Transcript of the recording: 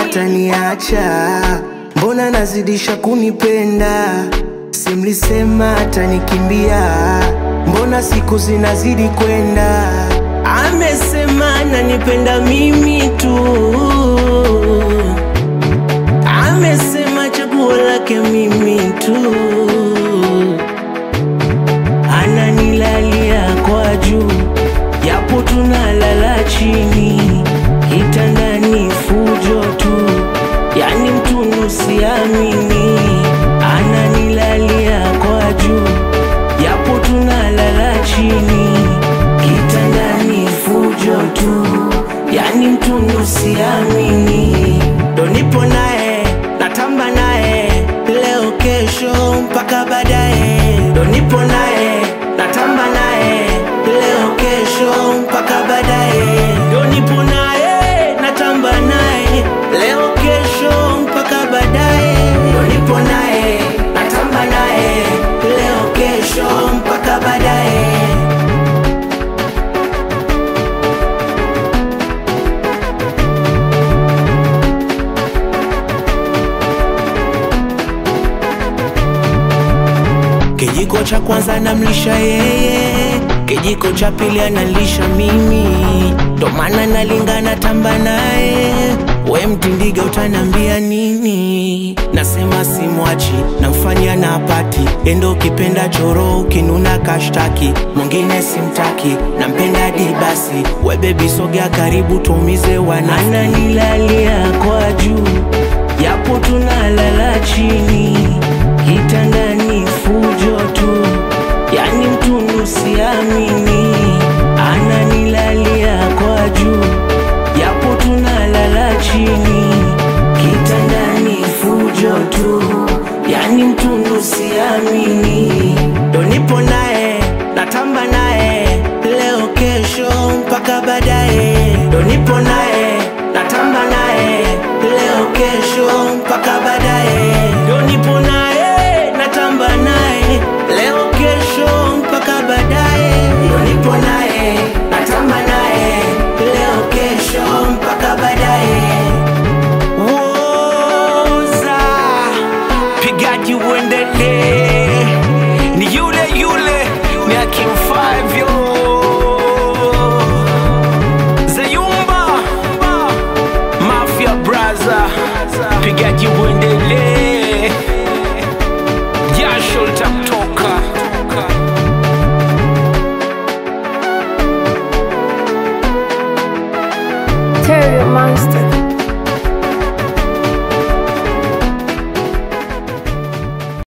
ataniacha, mbona nazidisha kunipenda? Simlisema atanikimbia, mbona siku zinazidi kwenda? Amesema ananipenda mimi tu, amesema chaguo lake mimi tu, ananilalia kwa juu, japo tunalala chini, kitandani fujo tu, yani mtundu siamini, ananilalia kwa juu, japo tunalala chini, kitandani fujo tu, yani mtundu siamini, ndo nipo naye natamba naye leo kesho mpaka baadaye, ndo nipo naye natamba naye leo kesho mpaka baadaye, ndo nipo naye natamba naye leo kesho mpaka baadaye, ndo nipo naye natamba naye leo kesho mpaka baadaye. Kijiko cha kwanza namlisha yeye, kijiko cha pili analisha mimi, ndo maana nalingana tamba naye. We mtindiga utanambia nini? Nasema simwachi, namfanyia na pati endo, ukipenda choro, ukinuna kashtaki, mwingine simtaki, nampenda di basi. We bebi sogea karibu, tuumize wana, ananilalia kwa juu, japo tunalala chini kitandani fujo tu, yani mtundu siamini, ananilalia kwa juu, japo tunalala chini,